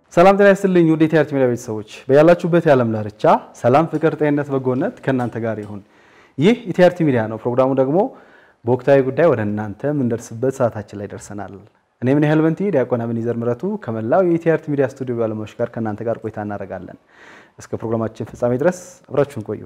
ሰላም ጤና ይስጥልኝ ውድ የቲአርቲ ሚዲያ ቤተሰቦች በያላችሁበት የዓለም ዳርቻ ሰላም፣ ፍቅር፣ ጤንነት፣ በጎነት ከእናንተ ጋር ይሁን። ይህ የቲአርቲ ሚዲያ ነው። ፕሮግራሙ ደግሞ በወቅታዊ ጉዳይ ወደ እናንተ የምንደርስበት ሰዓታችን ላይ ደርሰናል። እኔ ምን ያህል በንቲ ዲያቆን አቤኔዘር ምረቱ ከመላው የቲአርቲ ሚዲያ ስቱዲዮ ባለሙያዎች ጋር ከእናንተ ጋር ቆይታ እናደርጋለን። እስከ ፕሮግራማችን ፍጻሜ ድረስ አብራችሁን ቆዩ።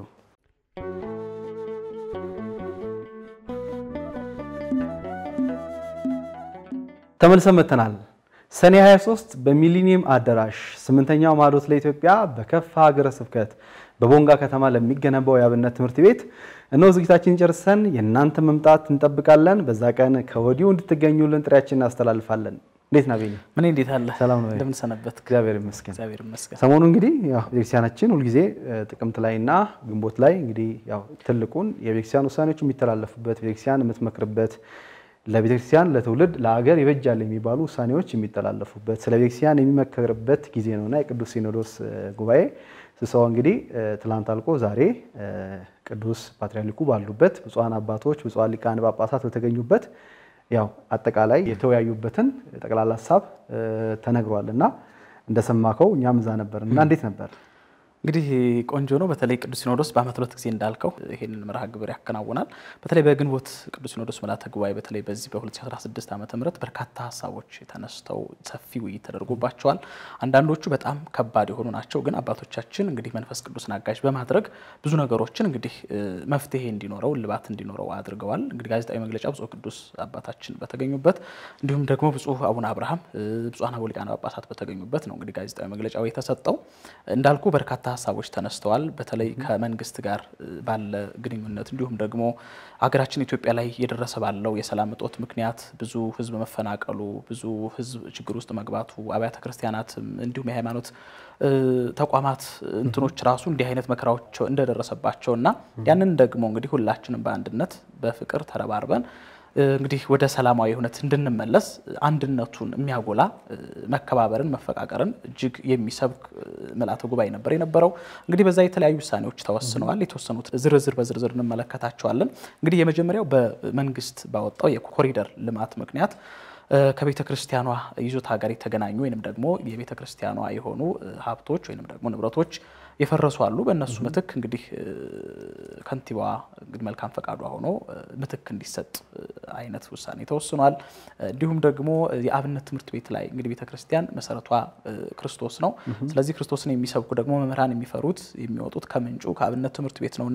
ተመልሰን መጥተናል። ሰኔ 23 በሚሊኒየም አዳራሽ ስምንተኛው ማዕዶት ለኢትዮጵያ በከፋ ሀገረ ስብከት በቦንጋ ከተማ ለሚገነባው የአብነት ትምህርት ቤት እነሆ ዝግጅታችን ጨርሰን የእናንተ መምጣት እንጠብቃለን። በዛ ቀን ከወዲሁ እንድትገኙልን ጥሪያችን እናስተላልፋለን። እንዴት ና ቤኒ? ምን እንዴት አለ? ሰላም ነው? እንደምን ሰነበት? እግዚአብሔር ይመስገን። እግዚአብሔር ይመስገን። ሰሞኑ እንግዲህ ያው ቤተክርስቲያናችን ሁልጊዜ ጥቅምት ላይ እና ግንቦት ላይ እንግዲህ ያው ትልቁን የቤተክርስቲያን ውሳኔዎች የሚተላለፉበት ቤተክርስቲያን የምትመክርበት ለቤተክርስቲያን ለትውልድ ለሀገር ይበጃል የሚባሉ ውሳኔዎች የሚተላለፉበት ስለ ቤተክርስቲያን የሚመከርበት ጊዜ ነውና የቅዱስ ሲኖዶስ ጉባኤ ስብሰባ እንግዲህ ትላንት አልቆ ዛሬ ቅዱስ ፓትርያርኩ ባሉበት ብፁዓን አባቶች ብፁዓን ሊቃነ ጳጳሳት በተገኙበት ያው አጠቃላይ የተወያዩበትን ጠቅላላ ሀሳብ ተነግሯል እና እንደሰማከው እኛም እዛ ነበር እና እንዴት ነበር? እንግዲህ ቆንጆ ነው። በተለይ ቅዱስ ሲኖዶስ በዓመት ሁለት ጊዜ እንዳልከው ይህንን መርሃ ግብር ያከናውናል። በተለይ በግንቦት ቅዱስ ሲኖዶስ ምልዓተ ጉባኤ በተለይ በዚህ በ2016 ዓ ም በርካታ ሀሳቦች ተነስተው ሰፊ ውይይት ተደርጎባቸዋል። አንዳንዶቹ በጣም ከባድ የሆኑ ናቸው። ግን አባቶቻችን እንግዲህ መንፈስ ቅዱስን አጋዥ በማድረግ ብዙ ነገሮችን እንግዲህ መፍትሄ እንዲኖረው እልባት እንዲኖረው አድርገዋል። እንግዲህ ጋዜጣዊ መግለጫ ብፁዕ ቅዱስ አባታችን በተገኙበት እንዲሁም ደግሞ ብፁዕ አቡነ አብርሃም ብፁዓን አበው ሊቃነ ጳጳሳት በተገኙበት ነው እንግዲህ ጋዜጣዊ መግለጫው የተሰጠው እንዳልኩ በርካታ ሀሳቦች ተነስተዋል። በተለይ ከመንግስት ጋር ባለ ግንኙነት እንዲሁም ደግሞ ሀገራችን ኢትዮጵያ ላይ እየደረሰ ባለው የሰላም እጦት ምክንያት ብዙ ሕዝብ መፈናቀሉ፣ ብዙ ሕዝብ ችግር ውስጥ መግባቱ፣ አብያተ ክርስቲያናትም እንዲሁም የሃይማኖት ተቋማት እንትኖች ራሱ እንዲህ አይነት መከራዎች እንደደረሰባቸው እና ያንን ደግሞ እንግዲህ ሁላችንም በአንድነት በፍቅር ተረባርበን እንግዲህ ወደ ሰላማዊ እውነት እንድንመለስ አንድነቱን የሚያጎላ መከባበርን፣ መፈቃቀርን እጅግ የሚሰብክ ምልዓተ ጉባኤ ነበር የነበረው። እንግዲህ በዛ የተለያዩ ውሳኔዎች ተወስነዋል። የተወሰኑት ዝርዝር በዝርዝር እንመለከታቸዋለን። እንግዲህ የመጀመሪያው በመንግስት ባወጣው የኮሪደር ልማት ምክንያት ከቤተ ክርስቲያኗ ይዞታ ጋር የተገናኙ ወይንም ደግሞ የቤተ ክርስቲያኗ የሆኑ ሀብቶች ወይንም ደግሞ ንብረቶች የፈረሱ አሉ። በእነሱ ምትክ እንግዲህ ከንቲባዋ እንግዲህ መልካም ፈቃዷ ሆኖ ምትክ እንዲሰጥ አይነት ውሳኔ ተወስኗል። እንዲሁም ደግሞ የአብነት ትምህርት ቤት ላይ እንግዲህ ቤተ ክርስቲያን መሰረቷ ክርስቶስ ነው። ስለዚህ ክርስቶስን የሚሰብኩ ደግሞ መምህራን የሚፈሩት የሚወጡት ከምንጩ ከአብነት ትምህርት ቤት ነው እና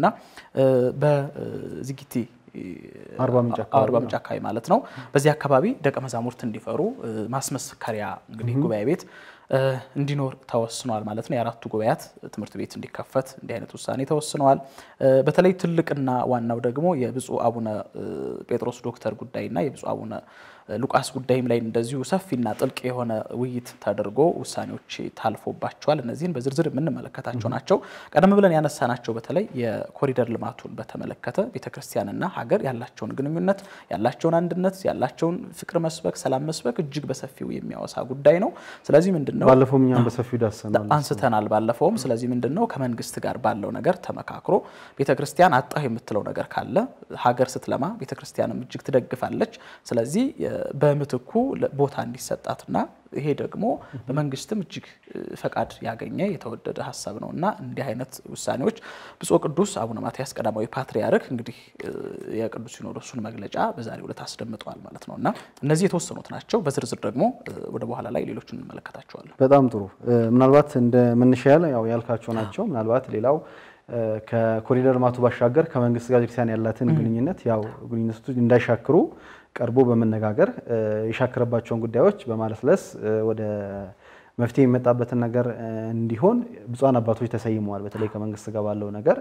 በዚጊቲ አርባ ምንጭ አካባቢ ማለት ነው። በዚህ አካባቢ ደቀ መዛሙርት እንዲፈሩ ማስመስከሪያ እንግዲህ ጉባኤ ቤት እንዲኖር ተወስኗል ማለት ነው። የአራቱ ጉባኤያት ትምህርት ቤት እንዲከፈት እንዲህ አይነት ውሳኔ ተወስነዋል። በተለይ ትልቅና ዋናው ደግሞ የብፁዕ አቡነ ጴጥሮስ ዶክተር ጉዳይና የብፁዕ አቡነ ሉቃስ ጉዳይም ላይ እንደዚሁ ሰፊና ጥልቅ የሆነ ውይይት ተደርጎ ውሳኔዎች ታልፎባቸዋል። እነዚህን በዝርዝር የምንመለከታቸው ናቸው። ቀደም ብለን ያነሳናቸው በተለይ የኮሪደር ልማቱን በተመለከተ ቤተክርስቲያንና ሀገር ያላቸውን ግንኙነት፣ ያላቸውን አንድነት፣ ያላቸውን ፍቅር መስበክ፣ ሰላም መስበክ እጅግ በሰፊው የሚያወሳ ጉዳይ ነው። ስለዚህ ምንድን ነው ባለፈው እኛም በሰፊው ዳሰናል አንስተናል ባለፈውም። ስለዚህ ምንድን ነው ከመንግስት ጋር ባለው ነገር ተመካክሮ ቤተክርስቲያን አጣሁ የምትለው ነገር ካለ ሀገር ስትለማ ቤተክርስቲያንም እጅግ ትደግፋለች። ስለዚህ በምትኩ ቦታ እንዲሰጣትና ይሄ ደግሞ በመንግስትም እጅግ ፈቃድ ያገኘ የተወደደ ሀሳብ ነው እና እንዲህ አይነት ውሳኔዎች ብፁዕ ቅዱስ አቡነ ማትያስ ቀዳማዊ ፓትርያርክ እንግዲህ የቅዱስ ሲኖዶሱን መግለጫ በዛሬው ዕለት አስደምጠዋል ማለት ነው እና እነዚህ የተወሰኑት ናቸው። በዝርዝር ደግሞ ወደ በኋላ ላይ ሌሎቹን እንመለከታቸዋለን። በጣም ጥሩ። ምናልባት እንደ መነሻ ያው ያልካቸው ናቸው። ምናልባት ሌላው ከኮሪደር ልማቱ ባሻገር ከመንግስት ጋር ቤተክርስቲያን ያላትን ግንኙነት ያው ግንኙነቱ እንዳይሻክሩ ቀርቦ በመነጋገር የሻከረባቸውን ጉዳዮች በማለስለስ ወደ መፍትሄ የሚመጣበትን ነገር እንዲሆን ብፁዓን አባቶች ተሰይመዋል። በተለይ ከመንግስት ጋር ባለው ነገር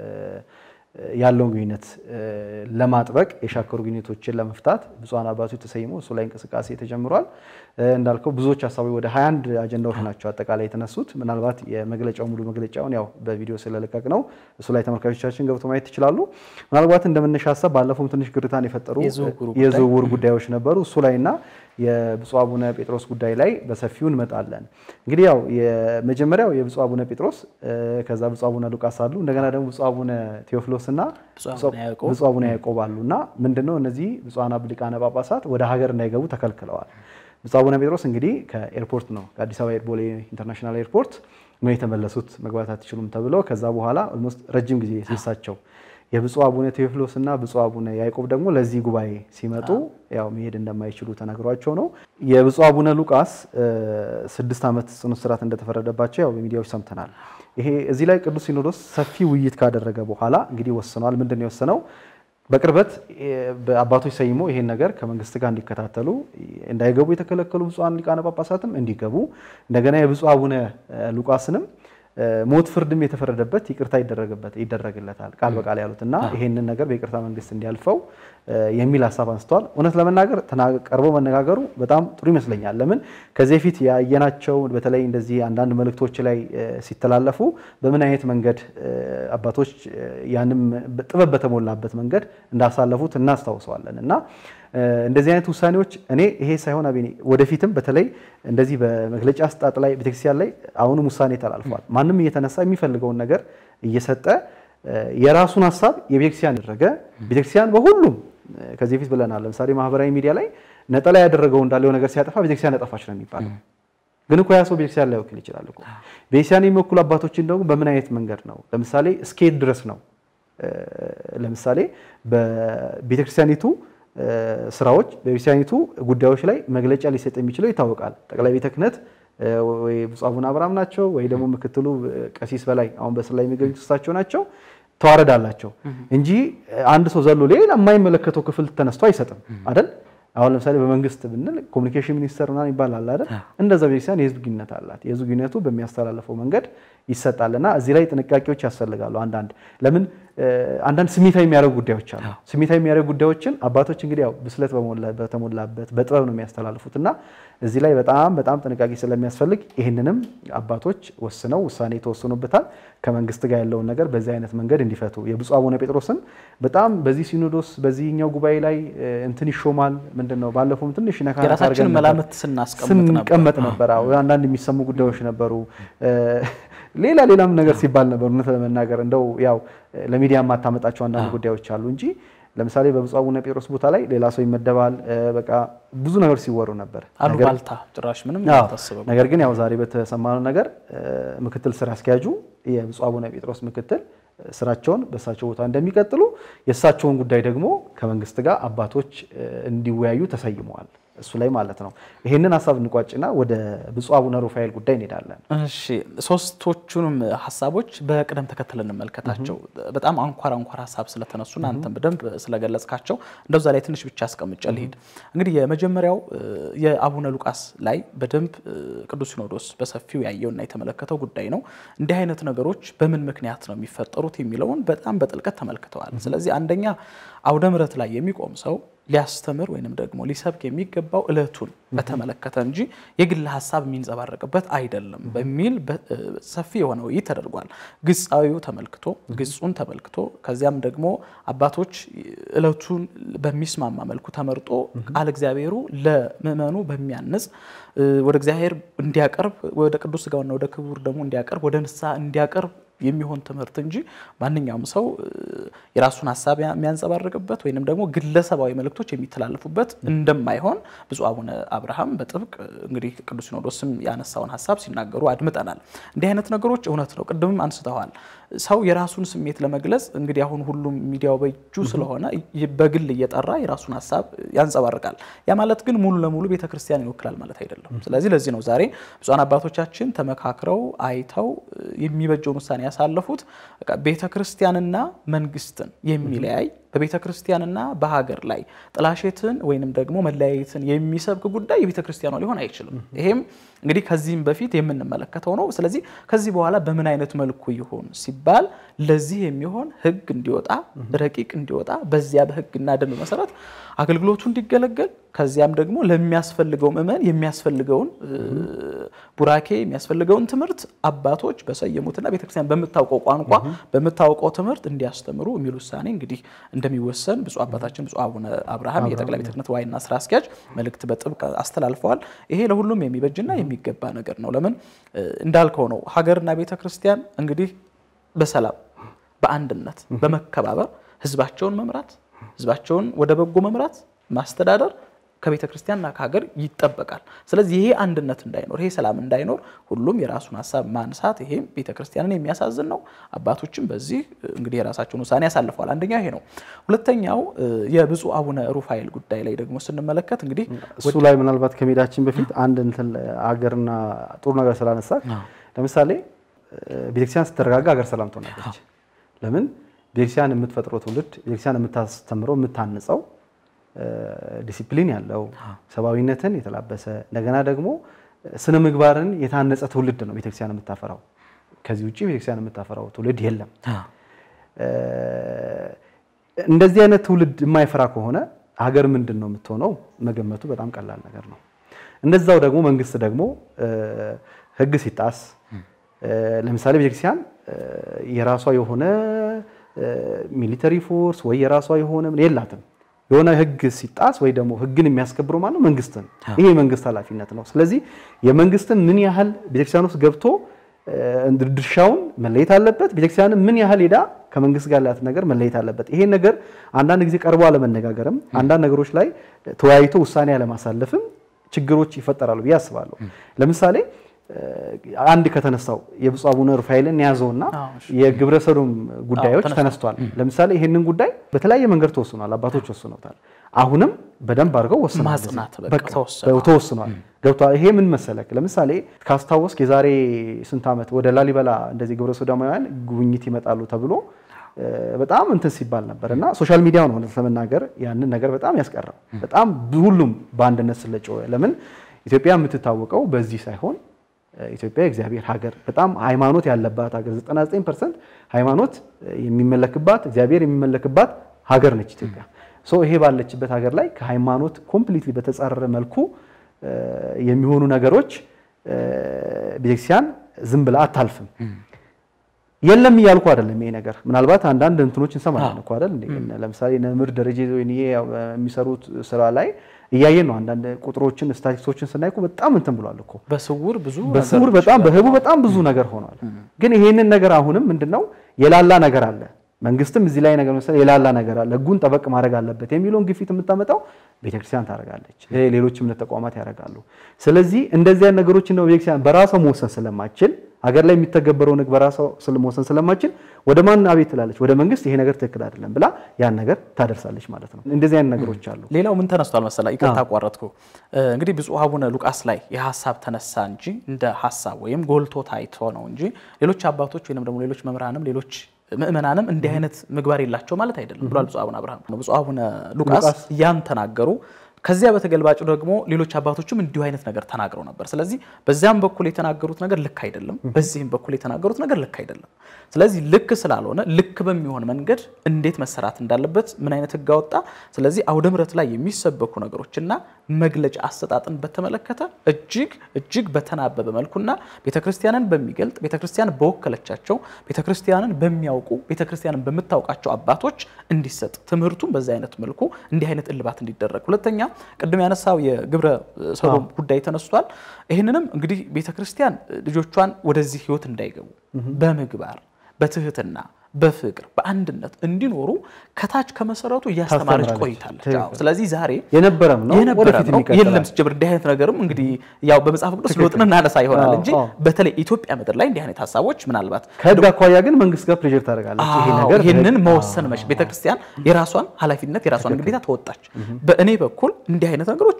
ያለውን ግንኙነት ለማጥበቅ የሻከሩ ግንኙነቶችን ለመፍታት ብፁዓን አባቶች ተሰይመው እሱ ላይ እንቅስቃሴ ተጀምሯል። እንዳልከው ብዙዎች ሀሳቦች ወደ 21 አጀንዳዎች ናቸው አጠቃላይ የተነሱት። ምናልባት የመግለጫው ሙሉ መግለጫውን ያው በቪዲዮ ስለለቀቅ ነው እሱ ላይ ተመልካቾቻችን ገብቶ ማየት ይችላሉ። ምናልባት እንደመነሻ ሀሳብ ባለፈውም ትንሽ ግርታን የፈጠሩ የዝውውር ጉዳዮች ነበሩ እሱ ላይ እና የብፁዕ አቡነ ጴጥሮስ ጉዳይ ላይ በሰፊው እንመጣለን። እንግዲህ ያው የመጀመሪያው የብፁዕ አቡነ ጴጥሮስ ከዛ ብፁዕ አቡነ ሉቃስ አሉ እንደገና ደግሞ ብፁዕ አቡነ ቴዎፍሎስ እና ብፁዕ አቡነ ያዕቆብ አሉ እና ምንድነው እነዚህ ብፁዓን ሊቃነ ጳጳሳት ወደ ሀገር እንዳይገቡ ተከልክለዋል። ብፁዕ አቡነ ጴጥሮስ እንግዲህ ከኤርፖርት ነው ከአዲስ አበባ ቦሌ ኢንተርናሽናል ኤርፖርት ነው የተመለሱት። መግባት አትችሉም ተብለው ከዛ በኋላ ኦልሞስት ረጅም ጊዜ ሲሳቸው የብፁዕ አቡነ ቴዎፍሎስ እና ብፁዕ አቡነ ያዕቆብ ደግሞ ለዚህ ጉባኤ ሲመጡ ያው መሄድ እንደማይችሉ ተነግሯቸው ነው። የብፁዕ አቡነ ሉቃስ ስድስት ዓመት ጽኑ እስራት እንደተፈረደባቸው ያው በሚዲያዎች ሰምተናል። ይሄ እዚህ ላይ ቅዱስ ሲኖዶስ ሰፊ ውይይት ካደረገ በኋላ እንግዲህ ወስኗል። ምንድን ነው የወሰነው? በቅርበት በአባቶች ሰይሞ ይሄን ነገር ከመንግስት ጋር እንዲከታተሉ እንዳይገቡ የተከለከሉ ብፁዓን ሊቃነ ጳጳሳትም እንዲገቡ እንደገና የብፁዕ አቡነ ሉቃስንም ሞት ፍርድም የተፈረደበት ይቅርታ ይደረግበት ይደረግለታል ቃል በቃል ያሉት እና ይሄንን ነገር በይቅርታ መንግስት እንዲያልፈው የሚል ሀሳብ አንስተዋል። እውነት ለመናገር ቀርቦ መነጋገሩ በጣም ጥሩ ይመስለኛል። ለምን ከዚህ በፊት ያየናቸው በተለይ እንደዚህ አንዳንድ መልእክቶች ላይ ሲተላለፉ በምን አይነት መንገድ አባቶች ያንም ጥበብ በተሞላበት መንገድ እንዳሳለፉት እናስታውሰዋለን እና እንደዚህ አይነት ውሳኔዎች እኔ ይሄ ሳይሆን አቤኔ ወደፊትም በተለይ እንደዚህ በመግለጫ አሰጣጥ ላይ ቤተክርስቲያን ላይ አሁንም ውሳኔ ተላልፏል። ማንም እየተነሳ የሚፈልገውን ነገር እየሰጠ የራሱን ሀሳብ የቤተክርስቲያን ያደረገ ቤተክርስቲያን በሁሉም ከዚህ በፊት ብለናል። ለምሳሌ ማህበራዊ ሚዲያ ላይ ነጠላ ያደረገው እንዳለው ነገር ሲያጠፋ ቤተክርስቲያን ያጠፋች ነው የሚባለው። ግን እኮ ያ ሰው ቤተክርስቲያን ላይወክል ይችላል እኮ። ቤተክርስቲያን የሚወክሉ አባቶችን ደግሞ በምን አይነት መንገድ ነው? ለምሳሌ እስኬት ድረስ ነው። ለምሳሌ በቤተክርስቲያኒቱ ስራዎች በቤተክርስቲያኒቱ ጉዳዮች ላይ መግለጫ ሊሰጥ የሚችለው ይታወቃል። ጠቅላይ ቤተ ክህነት ወይ ብፁዕ አቡነ አብርሃም ናቸው ወይ ደግሞ ምክትሉ ቀሲስ በላይ አሁን በስር ላይ የሚገኙት እሳቸው ናቸው። ተዋረድ አላቸው እንጂ አንድ ሰው ዘሎ ሌላ የማይመለከተው ክፍል ተነስቶ አይሰጥም አይደል? አሁን ለምሳሌ በመንግስት ብንል ኮሚኒኬሽን ሚኒስተር ምናምን ይባላል አይደል? እንደዛ ቤተክርስቲያን የህዝብ ግንኙነት አላት። የህዝብ ግንኙነቱ በሚያስተላልፈው መንገድ ይሰጣልና እዚህ ላይ ጥንቃቄዎች ያስፈልጋሉ። አንዳንድ ለምን አንዳንድ ስሜታዊ የሚያደርጉ ጉዳዮች አሉ። ስሜታዊ የሚያደርጉ ጉዳዮችን አባቶች እንግዲህ ያው ብስለት በተሞላበት በጥበብ ነው የሚያስተላልፉት እና እዚህ ላይ በጣም በጣም ጥንቃቄ ስለሚያስፈልግ ይህንንም አባቶች ወስነው ውሳኔ ተወስኖበታል። ከመንግስት ጋር ያለውን ነገር በዚህ አይነት መንገድ እንዲፈቱ የብፁዕ አቡነ ጴጥሮስን በጣም በዚህ ሲኖዶስ በዚህኛው ጉባኤ ላይ እንትን ይሾማል ምንድን ነው ባለፈውም ትንሽ ነካ የራሳችን መላምት ስንቀመጥ ነበር። አንዳንድ የሚሰሙ ጉዳዮች ነበሩ። ሌላ ሌላም ነገር ሲባል ነበር። እውነት ለመናገር እንደው ያው ለሚዲያ የማታመጣቸው አንዳንድ ጉዳዮች አሉ እንጂ ለምሳሌ በብፁዕ አቡነ ጴጥሮስ ቦታ ላይ ሌላ ሰው ይመደባል። በቃ ብዙ ነገር ሲወሩ ነበር። አሉባልታ ጭራሽ ምንም ነገር ግን ያው ዛሬ በተሰማነው ነገር ምክትል ስራ አስኪያጁ የብፁዕ አቡነ ጴጥሮስ ምክትል ስራቸውን በእሳቸው ቦታ እንደሚቀጥሉ የእሳቸውን ጉዳይ ደግሞ ከመንግስት ጋር አባቶች እንዲወያዩ ተሰይመዋል። እሱ ላይ ማለት ነው። ይሄንን ሀሳብ እንቋጭና ወደ ብፁዕ አቡነ ሩፋኤል ጉዳይ እንሄዳለን። እሺ ሶስቶቹንም ሀሳቦች በቅደም ተከተል እንመልከታቸው። በጣም አንኳር አንኳር ሀሳብ ስለተነሱና አንተም በደንብ ስለገለጽካቸው እንደዛ ላይ ትንሽ ብቻ አስቀምጬ ልሂድ። እንግዲህ የመጀመሪያው የአቡነ ሉቃስ ላይ በደንብ ቅዱስ ሲኖዶስ በሰፊው ያየውና የተመለከተው ጉዳይ ነው። እንዲህ አይነት ነገሮች በምን ምክንያት ነው የሚፈጠሩት የሚለውን በጣም በጥልቀት ተመልክተዋል። ስለዚህ አንደኛ አውደ ምሕረት ላይ የሚቆም ሰው ሊያስተምር ወይንም ደግሞ ሊሰብክ የሚገባው እለቱን በተመለከተ እንጂ የግል ሀሳብ የሚንጸባረቅበት አይደለም በሚል ሰፊ የሆነ ውይይት ተደርጓል። ግጻዊው ተመልክቶ ግጹን ተመልክቶ ከዚያም ደግሞ አባቶች እለቱን በሚስማማ መልኩ ተመርጦ ቃል እግዚአብሔሩ ለምእመኑ በሚያንጽ ወደ እግዚአብሔር እንዲያቀርብ ወደ ቅዱስ ሥጋውና ወደ ክቡር ደግሞ እንዲያቀርብ ወደ ንስሐ እንዲያቀርብ የሚሆን ትምህርት እንጂ ማንኛውም ሰው የራሱን ሀሳብ የሚያንጸባርቅበት ወይንም ደግሞ ግለሰባዊ መልእክቶች የሚተላለፉበት እንደማይሆን ብፁዕ አቡነ አብርሃም በጥብቅ እንግዲህ ቅዱስ ሲኖዶስም ያነሳውን ሀሳብ ሲናገሩ አድምጠናል። እንዲህ አይነት ነገሮች እውነት ነው፣ ቅድምም አንስተዋል። ሰው የራሱን ስሜት ለመግለጽ እንግዲህ አሁን ሁሉም ሚዲያው በእጁ ስለሆነ በግል እየጠራ የራሱን ሀሳብ ያንጸባርቃል። ያ ማለት ግን ሙሉ ለሙሉ ቤተክርስቲያን ይወክላል ማለት አይደለም። ስለዚህ ለዚህ ነው ዛሬ ብፁዓን አባቶቻችን ተመካክረው አይተው የሚበጀውን ውሳኔ ያሳለፉት ቤተ ክርስቲያንና መንግስትን የሚለያይ በቤተ ክርስቲያንና በሀገር ላይ ጥላሸትን ወይንም ደግሞ መለያየትን የሚሰብክ ጉዳይ የቤተ ክርስቲያኗ ሊሆን አይችልም። ይሄም እንግዲህ ከዚህም በፊት የምንመለከተው ነው። ስለዚህ ከዚህ በኋላ በምን አይነት መልኩ ይሆን ሲባል ለዚህ የሚሆን ሕግ እንዲወጣ ረቂቅ እንዲወጣ በዚያ በሕግና ደንብ መሰረት አገልግሎቱ እንዲገለገል ከዚያም ደግሞ ለሚያስፈልገው ምዕመን የሚያስፈልገውን ቡራኬ የሚያስፈልገውን ትምህርት አባቶች በሰየሙትና ቤተክርስቲያን በምታውቀው ቋንቋ በምታውቀው ትምህርት እንዲያስተምሩ የሚል ውሳኔ እንግዲህ እንደሚወሰን ብፁዕ አባታችን ብፁዕ አቡነ አብርሃም የጠቅላይ ቤተ ክህነት ዋና ስራ አስኪያጅ መልእክት በጥብቅ አስተላልፈዋል። ይሄ ለሁሉም የሚበጅና የሚገባ ነገር ነው። ለምን እንዳልከው ነው። ሀገርና ቤተ ክርስቲያን እንግዲህ በሰላም በአንድነት በመከባበር ህዝባቸውን መምራት ህዝባቸውን ወደ በጎ መምራት ማስተዳደር ከቤተ ክርስቲያንና ከሀገር ይጠበቃል። ስለዚህ ይሄ አንድነት እንዳይኖር፣ ይሄ ሰላም እንዳይኖር ሁሉም የራሱን ሀሳብ ማንሳት ይሄም ቤተ ክርስቲያንን የሚያሳዝን ነው። አባቶችም በዚህ እንግዲህ የራሳቸውን ውሳኔ ያሳልፈዋል። አንደኛው ይሄ ነው። ሁለተኛው የብፁዕ አቡነ ሩፋኤል ጉዳይ ላይ ደግሞ ስንመለከት እንግዲህ እሱ ላይ ምናልባት ከመሄዳችን በፊት አንድ እንትን ሀገርና ጥሩ ነገር ስላነሳ ለምሳሌ ቤተክርስቲያን ስትረጋጋ ሀገር ሰላም ትሆናለች። ለምን ቤተክርስቲያን የምትፈጥረው ትውልድ ቤተክርስቲያን የምታስተምረው የምታንጸው ዲሲፕሊን ያለው ሰብአዊነትን የተላበሰ እንደገና ደግሞ ስነ ምግባርን የታነጸ ትውልድ ነው ቤተክርስቲያን የምታፈራው። ከዚህ ውጭ ቤተክርስቲያን የምታፈራው ትውልድ የለም። እንደዚህ አይነት ትውልድ የማይፈራ ከሆነ ሀገር ምንድን ነው የምትሆነው? መገመቱ በጣም ቀላል ነገር ነው። እንደዛው ደግሞ መንግስት ደግሞ ህግ ሲጣስ ለምሳሌ ቤተክርስቲያን የራሷ የሆነ ሚሊተሪ ፎርስ ወይ የራሷ የሆነ የላትም። የሆነ ህግ ሲጣስ ወይ ደግሞ ህግን የሚያስከብረው ማነው? መንግስትን። ይሄ የመንግስት ኃላፊነት ነው። ስለዚህ የመንግስትን ምን ያህል ቤተክርስቲያን ውስጥ ገብቶ ድርሻውን መለየት አለበት። ቤተክርስቲያን ምን ያህል ሄዳ ከመንግስት ጋር ያላት ነገር መለየት አለበት። ይሄን ነገር አንዳንድ ጊዜ ቀርቦ አለመነጋገርም አንዳንድ ነገሮች ላይ ተወያይቶ ውሳኔ አለማሳለፍም ችግሮች ይፈጠራሉ ብዬ አስባለሁ። ለምሳሌ አንድ ከተነሳው የብፁዕ አቡነ ሩፋኤልን የያዘውና የግብረ ሰዶም ጉዳዮች ተነስቷል። ለምሳሌ ይህንን ጉዳይ በተለያየ መንገድ ተወስኗል፣ አባቶች ወስነውታል። አሁንም በደንብ አድርገው ተወስኗል፣ ገብቷል። ይሄ ምን መሰለክ፣ ለምሳሌ ካስታወስክ የዛሬ ስንት ዓመት ወደ ላሊበላ እንደዚህ ግብረ ሰዶማውያን ጉብኝት ይመጣሉ ተብሎ በጣም እንትን ሲባል ነበር እና ሶሻል ሚዲያው ነው ለመናገር ያንን ነገር በጣም ያስቀረው። በጣም ሁሉም በአንድነት ስለጮኸ ለምን ኢትዮጵያ የምትታወቀው በዚህ ሳይሆን ኢትዮጵያ የእግዚአብሔር ሀገር በጣም ሃይማኖት ያለባት ሀገር 99 ፐርሰንት ሃይማኖት የሚመለክባት እግዚአብሔር የሚመለክባት ሀገር ነች ኢትዮጵያ። ሶ ይሄ ባለችበት ሀገር ላይ ከሃይማኖት ኮምፕሊትሊ በተጻረረ መልኩ የሚሆኑ ነገሮች ቤተክርስቲያን ዝም ብላ አታልፍም። የለም እያልኩ አይደለም። ይሄ ነገር ምናልባት አንዳንድ እንትኖች እንሰማለን እኮ አይደል? ለምሳሌ ነምር ደረጀ የሚሰሩት ስራ ላይ እያየን ነው። አንዳንድ ቁጥሮችን ስታቲስቲክሶችን ስናይ እኮ በጣም እንትን ብሏል እኮ በስውር ብዙ በስውር በጣም በህቡ በጣም ብዙ ነገር ሆኗል። ግን ይሄንን ነገር አሁንም ምንድነው የላላ ነገር አለ። መንግስትም እዚህ ላይ ነገር መሰለህ የላላ ነገር አለ፣ ህጉን ጠበቅ ማድረግ አለበት የሚለውን ግፊት የምታመጣው ቤተክርስቲያን ታደርጋለች፣ ሌሎች እምነት ተቋማት ያደርጋሉ። ስለዚህ እንደዚህ አይነት ነገሮችን ነው ቤተክርስቲያን በራሷ መወሰን ስለማችል ሀገር ላይ የሚተገበረውን ህግ በራሷ መወሰን ስለማችል ወደ ማን አቤት ትላለች? ወደ መንግስት ይሄ ነገር ትክክል አይደለም ብላ ያን ነገር ታደርሳለች ማለት ነው። እንደዚህ አይነት ነገሮች አሉ። ሌላው ምን ተነስቷል መሰላ? ይቅርታ አቋረጥኩ። እንግዲህ ብፁዕ አቡነ ሉቃስ ላይ የሀሳብ ተነሳ እንጂ እንደ ሀሳብ ወይም ጎልቶ ታይቶ ነው እንጂ ሌሎች አባቶች ወይም ደግሞ ሌሎች መምህራንም ሌሎች ምእመናንም እንዲህ አይነት ምግባር የላቸው ማለት አይደለም ብሏል ብፁዕ አቡነ አብርሃም። ብፁዕ አቡነ ሉቃስ ያን ተናገሩ። ከዚያ በተገልባጩ ደግሞ ሌሎች አባቶችም እንዲሁ አይነት ነገር ተናግረው ነበር። ስለዚህ በዚያም በኩል የተናገሩት ነገር ልክ አይደለም፣ በዚህም በኩል የተናገሩት ነገር ልክ አይደለም። ስለዚህ ልክ ስላልሆነ ልክ በሚሆን መንገድ እንዴት መሰራት እንዳለበት ምን አይነት ህግ አወጣ? ስለዚህ አውደ ምሕረት ላይ የሚሰበኩ ነገሮችና መግለጫ አሰጣጥን በተመለከተ እጅግ እጅግ በተናበበ መልኩና ቤተክርስቲያንን በሚገልጥ ቤተክርስቲያን በወከለቻቸው ቤተክርስቲያንን በሚያውቁ ቤተክርስቲያንን በምታውቃቸው አባቶች እንዲሰጥ ትምህርቱን በዚህ አይነት መልኩ እንዲህ አይነት እልባት እንዲደረግ ሁለተኛ ቅድም ያነሳው የግብረ ሰዶም ጉዳይ ተነስቷል። ይህንንም እንግዲህ ቤተክርስቲያን ልጆቿን ወደዚህ ህይወት እንዳይገቡ በምግባር በትህትና በፍቅር በአንድነት እንዲኖሩ ከታች ከመሰረቱ እያስተማረች ቆይታለች። ስለዚህ ዛሬ የነበረም ነው የነበረ ነው የለም ሲጀምር እንዲህ አይነት ነገርም እንግዲህ ያው በመጽሐፍ ቅዱስ ለውጥን እናነሳ ይሆናል እንጂ በተለይ ኢትዮጵያ ምድር ላይ እንዲህ አይነት ሀሳቦች ምናልባት ከህግ አኳያ ግን መንግስት ጋር ፕሬዥር ታደርጋለች። ይሄ ነገር ይህንን መወሰን መች ቤተክርስቲያን የራሷን ኃላፊነት የራሷን ግዴታ ተወጣች። በእኔ በኩል እንዲህ አይነት ነገሮች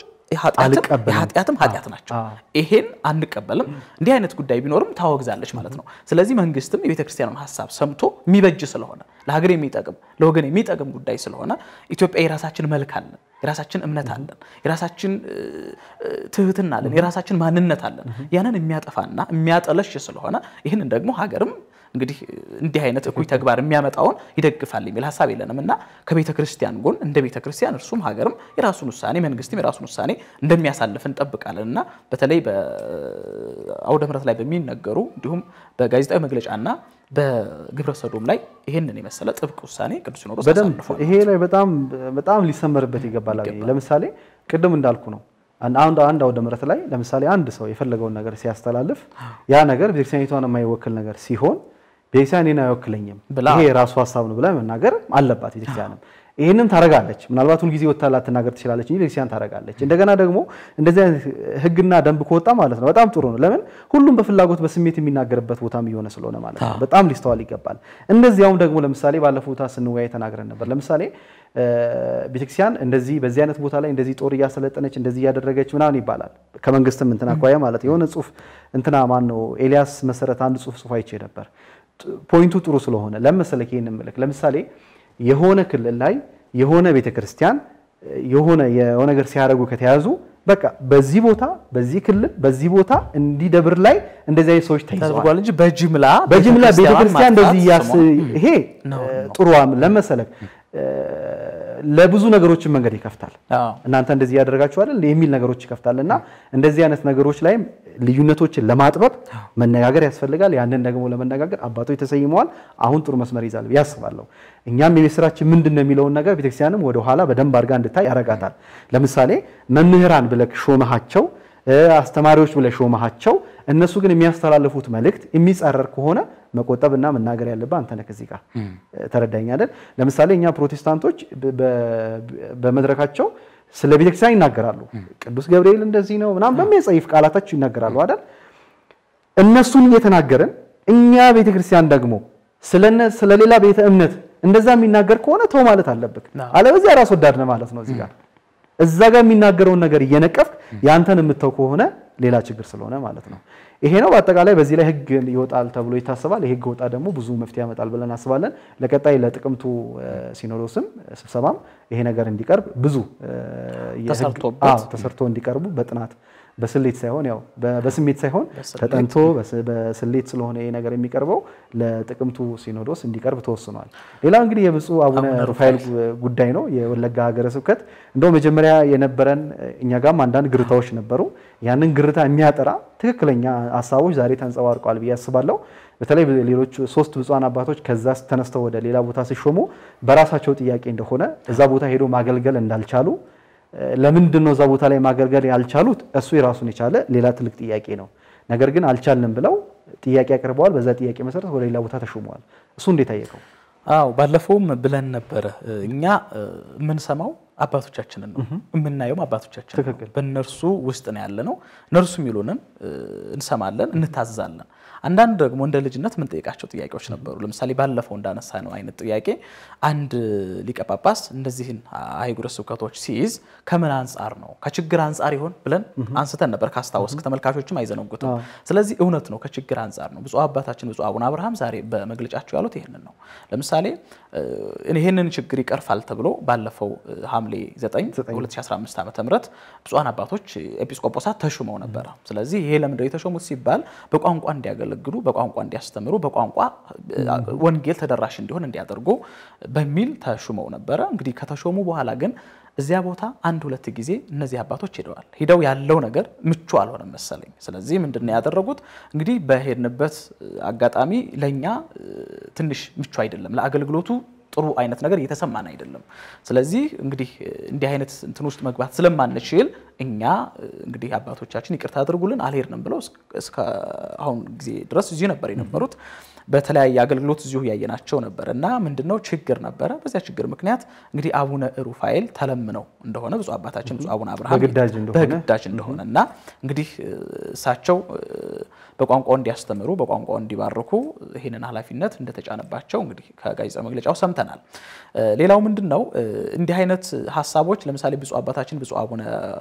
የኃጢአትም ኃጢአት ናቸው። ይሄን አንቀበልም። እንዲህ አይነት ጉዳይ ቢኖርም ታወግዛለች ማለት ነው። ስለዚህ መንግስትም የቤተክርስቲያኑን ሀሳብ ሰምቶ የሚበጅ ስለሆነ ለሀገር የሚጠቅም ለወገን የሚጠቅም ጉዳይ ስለሆነ ኢትዮጵያ የራሳችን መልክ አለን፣ የራሳችን እምነት አለን፣ የራሳችን ትህትና አለን፣ የራሳችን ማንነት አለን። ያንን የሚያጠፋና የሚያጠለሽ ስለሆነ ይህንን ደግሞ ሀገርም እንግዲህ እንዲህ አይነት እኩይ ተግባር የሚያመጣውን ይደግፋል የሚል ሀሳብ የለንም እና ከቤተ ክርስቲያን ጎን እንደ ቤተ ክርስቲያን እርሱም ሀገርም የራሱን ውሳኔ መንግስትም የራሱን ውሳኔ እንደሚያሳልፍ እንጠብቃለን እና በተለይ በአውደ ምሕረት ላይ በሚነገሩ እንዲሁም በጋዜጣዊ መግለጫና በግብረ ሰዶም ላይ ይህንን የመሰለ ጥብቅ ውሳኔ ቅዱስ ሲኖዶስ በደንብ ይሄ ላይ በጣም በጣም ሊሰመርበት ይገባል። ለምሳሌ ቅድም እንዳልኩ ነው አንድ አንድ አውደ ምሕረት ላይ ለምሳሌ አንድ ሰው የፈለገውን ነገር ሲያስተላልፍ ያ ነገር ቤተክርስቲያኒቷን የማይወክል ነገር ሲሆን ቤተክርስቲያን እኔን አይወክለኝም ይሄ የራሱ ሀሳብ ነው ብላ መናገር አለባት ቤተክርስቲያንም። ይህንም ታረጋለች። ምናልባት ሁልጊዜ ወጥታ ላትናገር ትችላለች እንጂ ቤተክርስቲያን ታረጋለች። እንደገና ደግሞ እንደዚህ አይነት ህግና ደንብ ከወጣ ማለት ነው በጣም ጥሩ ነው። ለምን ሁሉም በፍላጎት በስሜት የሚናገርበት ቦታም እየሆነ ስለሆነ ማለት ነው። በጣም ሊስተዋል ይገባል። እንደዚያውም ደግሞ ለምሳሌ ባለፈው ቦታ ስንወያይ ተናግረን ነበር። ለምሳሌ ቤተክርስቲያን እንደዚህ በዚህ አይነት ቦታ ላይ እንደዚህ ጦር እያሰለጠነች እንደዚህ እያደረገች ምናምን ይባላል። ከመንግስትም እንትን አኳያ ማለት የሆነ ጽሁፍ እንትና ማን ነው ኤልያስ መሰረት አንድ ጽሁፍ ጽሁፍ አይቼ ነበር። ፖይንቱ ጥሩ ስለሆነ ለመሰለክ ይህን ምልክ ለምሳሌ የሆነ ክልል ላይ የሆነ ቤተክርስቲያን የሆነ የሆነ ነገር ሲያደርጉ ከተያዙ በቃ በዚህ ቦታ በዚህ ክልል በዚህ ቦታ እንዲህ ደብር ላይ እንደዚህ አይነት ሰዎች ተይዘዋል ተደርጓል እንጂ በጅምላ በጅምላ ቤተክርስቲያን እንደዚህ እያስ ስሟ ይሄ ጥሩ ለመሰለክ ለብዙ ነገሮችን መንገድ ይከፍታል። አዎ። እናንተ እንደዚህ ያደረጋችሁ አይደል የሚል ነገሮች ይከፍታል እና እንደዚህ አይነት ነገሮች ላይም ልዩነቶችን ለማጥበብ መነጋገር ያስፈልጋል። ያንን ደግሞ ለመነጋገር አባቶች ተሰይመዋል። አሁን ጥሩ መስመር ይዛል ብዬ አስባለሁ። እኛም የቤት ስራችን ምንድን ነው የሚለውን ነገር ቤተክርስቲያንም ወደ ኋላ በደንብ አድርጋ እንድታይ ያረጋታል። ለምሳሌ መምህራን ብለህ ሾመሃቸው እ አስተማሪዎች ብለህ ሾመሃቸው እነሱ ግን የሚያስተላልፉት መልእክት የሚጻረር ከሆነ መቆጠብና መናገር ያለብህ አንተ ነህ። ከዚህ ጋር ተረዳኝ አይደል? ለምሳሌ እኛ ፕሮቴስታንቶች በ- በ- በመድረካቸው ስለ ቤተክርስቲያን ይናገራሉ። ቅዱስ ገብርኤል እንደዚህ ነው ምናምን በሚያጸይፍ ቃላታቸው ይናገራሉ አይደል? እነሱን እየተናገርን እኛ ቤተክርስቲያን ደግሞ ስለነ ስለሌላ ቤተ እምነት እንደዛ የሚናገር ከሆነ ተው ማለት አለብህ። አዎ። አለበዚያ ራስ ወዳድ ነህ ማለት ነው። እዚህ ጋር እዛ ጋር የሚናገረውን ነገር እየነቀፍክ ያንተን የምተው ከሆነ ሌላ ችግር ስለሆነ ማለት ነው። ይሄ ነው በአጠቃላይ በዚህ ላይ ህግ ይወጣል ተብሎ ይታሰባል። ይሄ ህግ ወጣ ደግሞ ብዙ መፍትሄ ያመጣል ብለን አስባለን። ለቀጣይ ለጥቅምቱ እ፣ ሲኖዶስም ስብሰባም ይሄ ነገር እንዲቀርብ ብዙ እ፣ የህግ- ተሰርቶበት። አዎ፣ ተሰርቶ እንዲቀርቡ በጥናት በስሌት ሳይሆን ያው በ- በስሜት ሳይሆን በስሌት። ተጠንቶ በስ- በስሌት ስለሆነ ይሄ ነገር የሚቀርበው ለጥቅምቱ ሲኖዶስ እንዲቀርብ ተወስኗል። ሌላው እንግዲህ የብፁዕ አቡነ አቡነ ሩፋኤል ጉዳይ ነው። የወለጋ ሀገረ ስብከት እንደው መጀመሪያ የነበረን እኛ ጋርም አንዳንድ ግርታዎች ነበሩ። ያንን ግርታ የሚያጠራ ትክክለኛ ሀሳቦች ዛሬ ተንጸባርቀዋል ብዬ አስባለሁ። በተለይ ሌሎች ሶስት ብፁዓን አባቶች ከዛ ተነስተው ወደ ሌላ ቦታ ሲሾሙ በራሳቸው ጥያቄ እንደሆነ እዛ ቦታ ሄዶ ማገልገል እንዳልቻሉ ለምንድን ነው እዛ ቦታ ላይ ማገልገል ያልቻሉት? እሱ የራሱን የቻለ ሌላ ትልቅ ጥያቄ ነው። ነገር ግን አልቻልንም ብለው ጥያቄ አቅርበዋል። በዛ ጥያቄ መሰረት ወደ ሌላ ቦታ ተሾመዋል። እሱ እንዴት አየቀው? አዎ ባለፈውም ብለን ነበረ እኛ እ፣ የምንሰማው አባቶቻችንን ነው የምናየውም አባቶቻችን ነው። ትክክል። በእነርሱ ውስጥ ነው ያለ ነው። እነርሱ የሚሉንን እ፣ እንሰማለን፣ እንታዘዛለን። አንዳንድ ደግሞ እንደ ልጅነት የምንጠይቃቸው ጥያቄዎች ነበሩ። ለምሳሌ ባለፈው እንዳነሳ ነው አይነት ጥያቄ አንድ ሊቀ ጳጳስ እንደዚህን አህጉረ ስብከቶች ሲይዝ ከምን አንጻር ነው ከችግር አንጻር ይሆን ብለን አንስተን ነበር። ካስታወስክ ተመልካቾችም አይዘነጉትም። ስለዚህ እውነት ነው ከችግር አንጻር ነው። ብፁዕ አባታችን ብፁዕ አቡነ አብርሃም ዛሬ በመግለጫቸው ያሉት ይህንን ነው። ለምሳሌ እ፣ ይህንን ችግር ይቀርፋል ተብሎ ባለፈው እ፣ ሐምሌ 9 2015 ዓ ም ብፁዓን አባቶች ኤጲስቆጶሳት ተሹመው ነበረ። ስለዚህ ይሄ ለምንድነው የተሾሙት ሲባል በቋንቋ እንዲያገለግሉ፣ በቋንቋ እንዲያስተምሩ፣ በቋንቋ እ፣ ወንጌል ተደራሽ እንዲሆን እንዲያደርጉ በሚል ተሹመው ነበረ። እንግዲህ ከተሾሙ በኋላ ግን እዚያ ቦታ አንድ ሁለት ጊዜ እነዚህ አባቶች ሄደዋል። ሂደው ያለው ነገር ምቹ አልሆነም መሰለኝ። ስለዚህ ምንድን ነው ያደረጉት? እንግዲህ በሄድንበት እ፣ አጋጣሚ ለእኛ እ፣ ትንሽ ምቹ አይደለም፣ ለአገልግሎቱ ጥሩ አይነት ነገር እየተሰማን አይደለም። ስለዚህ እንግዲህ እ፣ እንዲህ አይነት እንትን ውስጥ መግባት ስለማንችል እኛ እ፣ እንግዲህ አባቶቻችን ይቅርታ አድርጉልን አልሄድንም ብለው እስከ- እስከ አሁን ጊዜ ድረስ እዚሁ ነበር የነበሩት። በተለያየ አገልግሎት እዚሁ ያየናቸው ነበር እና ምንድነው ችግር ነበረ። በዚያ ችግር ምክንያት እንግዲህ አቡነ ሩፋኤል ተለምነው እንደሆነ ብፁዕ አባታችን ብፁዕ አቡነ አብርሃም በግዳጅ እንደሆነ በግዳጅ እንደሆነ እና እንግዲህ እ፣ እሳቸው እ፣ በቋንቋው እንዲያስተምሩ በቋንቋው እንዲባርኩ ይህንን ኃላፊነት እንደተጫነባቸው እንግዲህ ከጋዜጣ መግለጫው ሰምተናል። እ፣ ሌላው ምንድን ነው እ፣ እንዲህ አይነት ሀሳቦች ለምሳሌ ብፁዕ አባታችን ብፁዕ አቡነ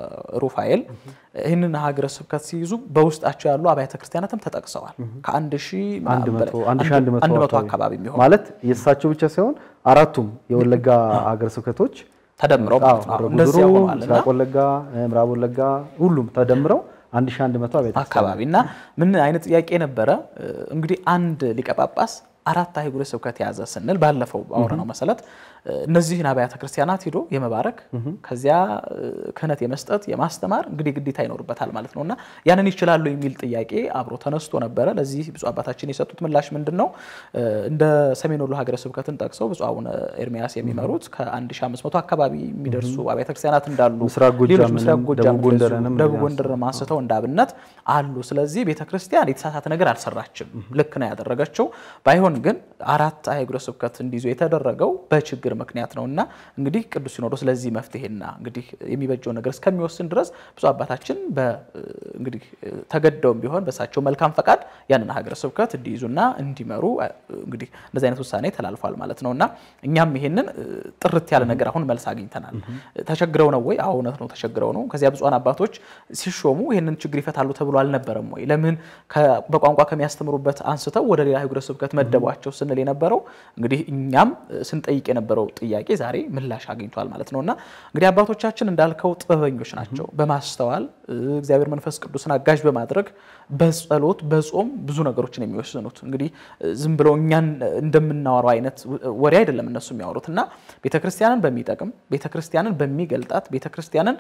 ሩፋኤል ይህንን ሀገረ ስብከት ሲይዙ በውስጣቸው ያሉ አብያተ ክርስቲያናትም ተጠቅሰዋል። ከአንድ ሺህ አንድ ምናምን መቶ በላይ- አንድ ሺህ አንድ መቶ አንድ መቶ አካባቢ አካባቢ የሚሆን ማለት የእሳቸው ብቻ ሳይሆን አራቱም የወለጋ ሀገረ ስብከቶች ተደምረው አዎ፣ ማለት ነው። ደብረ እንደዚያ ጉድሩ፣ ሆኗልና ምስራቅ ወለጋ፣ ምዕራብ ወለጋ ሁሉም ተደምረው 1100 አብያተ አካባቢ እና ምን አይነት ጥያቄ ነበረ? እንግዲህ አንድ ሊቀ ጳጳስ አራት አህጉረ ስብከት የያዘ ስንል ባለፈው ባወራነው መሰረት እነዚህን አብያተ ክርስቲያናት ሂዶ የመባረክ ከዚያ ክህነት የመስጠት የማስተማር እንግዲህ ግዴታ ይኖርበታል ማለት ነው እና ያንን ይችላሉ የሚል ጥያቄ አብሮ ተነስቶ ነበረ። ለዚህ ብፁዕ አባታችን የሰጡት ምላሽ ምንድን ነው? እንደ ሰሜን ወሎ ሀገረ ስብከትን ጠቅሰው ብፁዕ አቡነ ኤርሚያስ የሚመሩት ከ1500 አካባቢ የሚደርሱ አብያተ ክርስቲያናት እንዳሉ ምስራቅ ጎጃምንም፣ ሌሎች ምስራቅ ጎጃም ደቡብ ጎንደርንም ደቡብ ጎንደርን አንስተው እንደ አብነት አሉ። ስለዚህ ቤተ ክርስቲያን የተሳሳተ ነገር አልሰራችም፣ ልክ ነው ያደረገችው። ባይሆን ግን አራት አህጉረ ስብከት እንዲይዙ የተደረገው በችግር ምክንያት ነው እና እንግዲህ ቅዱስ ሲኖዶስ ለዚህ መፍትሄና እንግዲህ የሚበጀው ነገር እስከሚወስን ድረስ ብፁዕ አባታችን እንግዲህ ተገደውም ቢሆን በእሳቸው መልካም ፈቃድ ያንን ሀገረ ስብከት እንዲይዙና እንዲመሩ እንግዲህ እንደዚህ አይነት ውሳኔ ተላልፏል ማለት ነው እና እኛም ይሄንን ጥርት ያለ ነገር አሁን መልስ አግኝተናል። ተቸግረው ነው ወይ? አዎ እውነት ነው፣ ተቸግረው ነው። ከዚያ ብፁዓን አባቶች ሲሾሙ ይህንን ችግር ይፈታሉ ተብሎ አልነበረም ወይ? ለምን በቋንቋ ከሚያስተምሩበት አንስተው ወደ ሌላ ሀገረ ስብከት መደቧቸው ስንል የነበረው እንግዲህ እኛም ስንጠይቅ የነበረው ጥያቄ ዛሬ ምላሽ አግኝቷል ማለት ነው እና እንግዲህ አባቶቻችን እንዳልከው ጥበበኞች ናቸው። በማስተዋል እግዚአብሔር መንፈስ ቅዱስን አጋዥ በማድረግ በጸሎት በጾም ብዙ ነገሮችን የሚወስኑት እንግዲህ ዝም ብለው እኛን እንደምናወራው አይነት ወሬ አይደለም እነሱ የሚያወሩት እና ቤተክርስቲያንን በሚጠቅም ቤተክርስቲያንን በሚገልጣት ቤተክርስቲያንን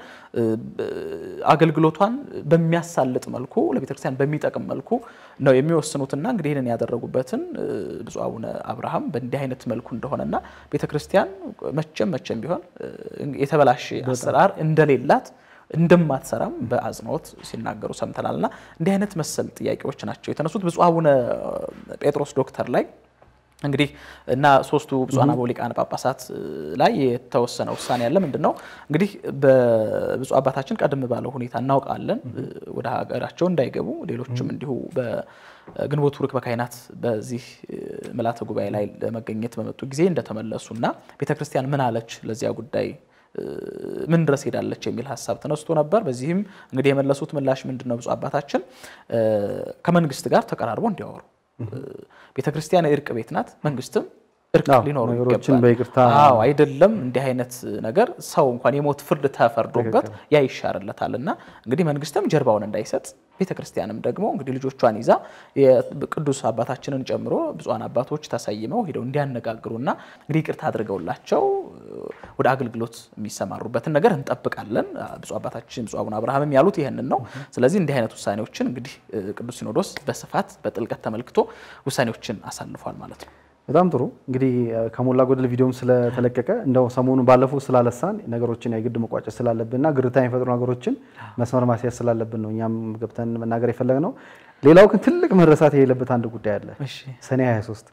አገልግሎቷን በሚያሳልጥ መልኩ ለቤተክርስቲያን በሚጠቅም መልኩ ነው የሚወስኑትና እንግዲህ ይህንን ያደረጉበትን ብፁዕ አቡነ አብርሃም በእንዲህ አይነት መልኩ እንደሆነና ቤተክርስቲያን መቼም መቼም ቢሆን የተበላሸ አሰራር እንደሌላት እንደማትሰራም በአጽንኦት ሲናገሩ ሰምተናል። እና እንዲህ አይነት መሰል ጥያቄዎች ናቸው የተነሱት ብፁዕ አቡነ ጴጥሮስ ዶክተር ላይ እንግዲህ እና ሶስቱ ብፁዓን አበው ሊቃነ ጳጳሳት ላይ የተወሰነ ውሳኔ ያለ ምንድን ነው እንግዲህ በብፁዕ አባታችን ቀደም ባለው ሁኔታ እናውቃለን ወደ ሀገራቸው እንዳይገቡ ሌሎችም እንዲሁ በግንቦት ሩክ በካህናት በዚህ ምልዓተ ጉባኤ ላይ ለመገኘት በመጡ ጊዜ እንደተመለሱና ቤተክርስቲያን ምን አለች ለዚያ ጉዳይ ምን ድረስ ሄዳለች የሚል ሀሳብ ተነስቶ ነበር። በዚህም እንግዲህ የመለሱት ምላሽ ምንድን ነው? ብፁዕ አባታችን ከመንግስት ጋር ተቀራርቦ እንዲያወሩ ቤተ ክርስቲያን የእርቅ ቤት ናት። መንግስትም እርቅ ሊኖሩ ይገባል። አዎ አይደለም እንዲህ አይነት ነገር ሰው እንኳን የሞት ፍርድ ተፈርዶበት ያ ይሻርለታል እና እንግዲህ መንግስትም ጀርባውን እንዳይሰጥ ቤተ ክርስቲያንም ደግሞ እንግዲህ ልጆቿን ይዛ ቅዱስ አባታችንን ጨምሮ ብፁዓን አባቶች ተሰይመው ሄደው እንዲያነጋግሩና እንግዲህ ይቅርታ አድርገውላቸው ወደ አገልግሎት የሚሰማሩበትን ነገር እንጠብቃለን። ብፁዕ አባታችን ብፁዕ አቡነ አብርሃምም ያሉት ይህንን ነው። ስለዚህ እንዲህ አይነት ውሳኔዎችን እንግዲህ ቅዱስ ሲኖዶስ በስፋት በጥልቀት ተመልክቶ ውሳኔዎችን አሳልፏል ማለት ነው። በጣም ጥሩ እንግዲህ ከሞላ ጎደል ቪዲዮም ስለተለቀቀ እንደው ሰሞኑን ባለፈው ስላለሳን ነገሮችን የግድ መቋጨት ስላለብንና ግርታ የሚፈጥሩ ነገሮችን መስመር ማስያዝ ስላለብን ነው እኛም ገብተን መናገር የፈለግነው። ሌላው ግን ትልቅ መረሳት የሌለበት አንድ ጉዳይ አለ። ሰኔ 23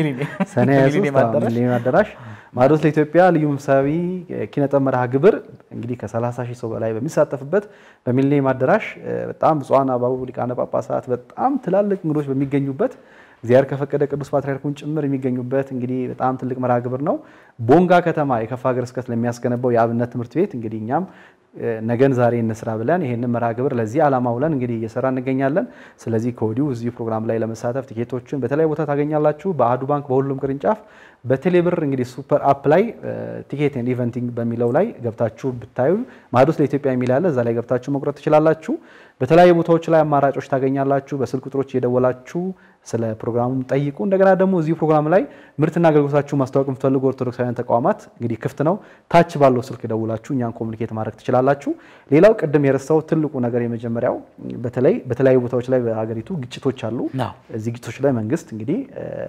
ሰኔ 23 ሚሊኒየም አዳራሽ ማዕዶት ለኢትዮጵያ ልዩ መንፈሳዊ ኪነጥበብ መርሃ ግብር እንግዲህ ከ30 ሺህ ሰው በላይ በሚሳተፍበት በሚሊኒየም አዳራሽ በጣም ብፁዓን አበው ሊቃነ ጳጳሳት በጣም ትላልቅ እንግዶች በሚገኙበት እግዚአብሔር ከፈቀደ ቅዱስ ፓትርያርኩን ጭምር የሚገኙበት እንግዲህ በጣም ትልቅ መርሃ ግብር ነው። ቦንጋ ከተማ የከፋ ሀገረ ስብከት ለሚያስገነባው የአብነት ትምህርት ቤት እንግዲህ እኛም ነገን ዛሬ እንስራ ብለን ይህንን መርሃ ግብር ለዚህ ዓላማ ውለን እንግዲህ እየሰራ እንገኛለን። ስለዚህ ከወዲሁ እዚህ ፕሮግራም ላይ ለመሳተፍ ቲኬቶችን በተለያዩ ቦታ ታገኛላችሁ። በአህዱ ባንክ በሁሉም ቅርንጫፍ በቴሌብር እንግዲህ ሱፐር አፕ ላይ ቲኬት ኤንድ ኢቨንቲንግ በሚለው ላይ ገብታችሁ ብታዩ ማዕዶት ለኢትዮጵያ የሚል ያለ እዛ ላይ ገብታችሁ መቁረጥ ትችላላችሁ። በተለያዩ ቦታዎች ላይ አማራጮች ታገኛላችሁ። በስልክ ቁጥሮች እየደወላችሁ ስለ ፕሮግራሙ ጠይቁ። እንደገና ደግሞ እዚህ ፕሮግራም ላይ ምርትና አገልግሎታችሁ ማስታወቅ የምትፈልጉ ኦርቶዶክሳውያን ተቋማት እንግዲህ ክፍት ነው። ታች ባለው ስልክ ደውላችሁ እኛን ኮሚኒኬት ማድረግ ትችላላችሁ። ሌላው ቅድም የረሳው ትልቁ ነገር የመጀመሪያው በተለይ በተለያዩ ቦታዎች ላይ በሀገሪቱ ግጭቶች አሉ። እዚህ ግጭቶች ላይ መንግስት እንግዲህ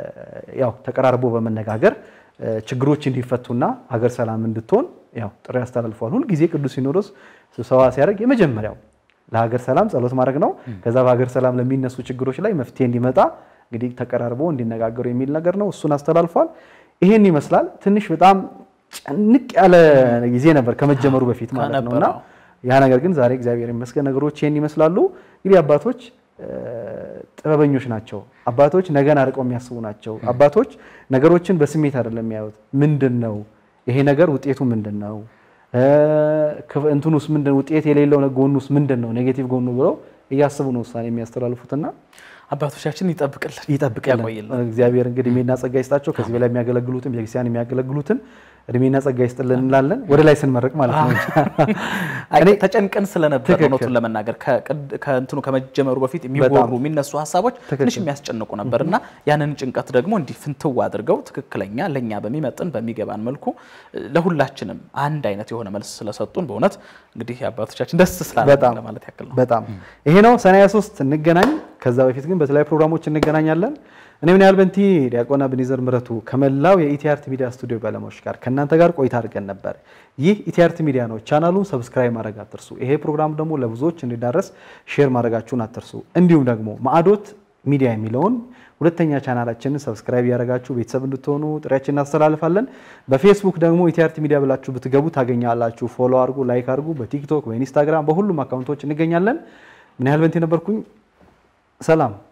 ያው ተቀራርቦ በመነጋገር ችግሮች እንዲፈቱና ሀገር ሰላም እንድትሆን ያው ጥሪ አስተላልፈዋል። ሁልጊዜ ቅዱስ ሲኖዶስ ስብሰባ ሲያደርግ የመጀመሪያው ለሀገር ሰላም ጸሎት ማድረግ ነው። ከዛ በሀገር ሰላም ለሚነሱ ችግሮች ላይ መፍትሄ እንዲመጣ እንግዲህ ተቀራርቦ እንዲነጋገሩ የሚል ነገር ነው። እሱን አስተላልፏል። ይሄን ይመስላል። ትንሽ በጣም ጭንቅ ያለ ጊዜ ነበር ከመጀመሩ በፊት ማለት ነው እና ያ ነገር ግን ዛሬ እግዚአብሔር ይመስገን ነገሮች ይሄን ይመስላሉ። እንግዲህ አባቶች ጥበበኞች ናቸው። አባቶች ነገን አርቀው የሚያስቡ ናቸው። አባቶች ነገሮችን በስሜት አይደለም የሚያዩት። ምንድን ነው ይሄ ነገር ውጤቱ ምንድን ነው እንትኑስ ምንድን ውጤት የሌለው ጎኑስ ምንድን ነው ኔጌቲቭ ጎኑ ብለው እያስቡ ነው ውሳኔ የሚያስተላልፉትና አባቶቻችን ይጠብቅልን ይጠብቅልን እግዚአብሔር እንግዲህ እድሜና ጸጋ ይስጣቸው። ከዚህ በላይ የሚያገለግሉትን ቤተክርስቲያን የሚያገለግሉትን እድሜና ጸጋ ይስጥልን እንላለን። ወደ ላይ ስንመርቅ ማለት ነው። እኔ ተጨንቀን ስለነበር እውነቱን ለመናገር ከእንትኑ ከመጀመሩ በፊት የሚወሩ የሚነሱ ሀሳቦች ትንሽ የሚያስጨንቁ ነበር እና ያንን ጭንቀት ደግሞ እንዲህ ፍንትው አድርገው ትክክለኛ ለእኛ በሚመጥን በሚገባን መልኩ ለሁላችንም አንድ አይነት የሆነ መልስ ስለሰጡን በእውነት እንግዲህ አባቶቻችን ደስ ስላለ ለማለት ያክል ነው። በጣም ይሄ ነው። ሰኔ 23 እንገናኝ። ከዛ በፊት ግን በተለያዩ ፕሮግራሞች እንገናኛለን። እኔ ምን ያህል በንቲ ዲያቆን አብኔዘር ምረቱ ከመላው የኢቲአርት ሚዲያ ስቱዲዮ ባለሙያዎች ጋር ከእናንተ ጋር ቆይታ አድርገን ነበር። ይህ ኢቲአርት ሚዲያ ነው። ቻናሉን ሰብስክራይብ ማድረግ አትርሱ። ይሄ ፕሮግራም ደግሞ ለብዙዎች እንዲዳረስ ሼር ማድረጋችሁን አትርሱ። እንዲሁም ደግሞ ማዕዶት ሚዲያ የሚለውን ሁለተኛ ቻናላችንን ሰብስክራይብ እያደረጋችሁ ቤተሰብ እንድትሆኑ ጥሪያችን እናስተላልፋለን። በፌስቡክ ደግሞ ኢቲአርቲ ሚዲያ ብላችሁ ብትገቡ ታገኛላችሁ። ፎሎ አድርጉ፣ ላይክ አድርጉ። በቲክቶክ በኢንስታግራም በሁሉም አካውንቶች እንገኛለን። ምን ያህል በንቲ ነበርኩኝ። ሰላም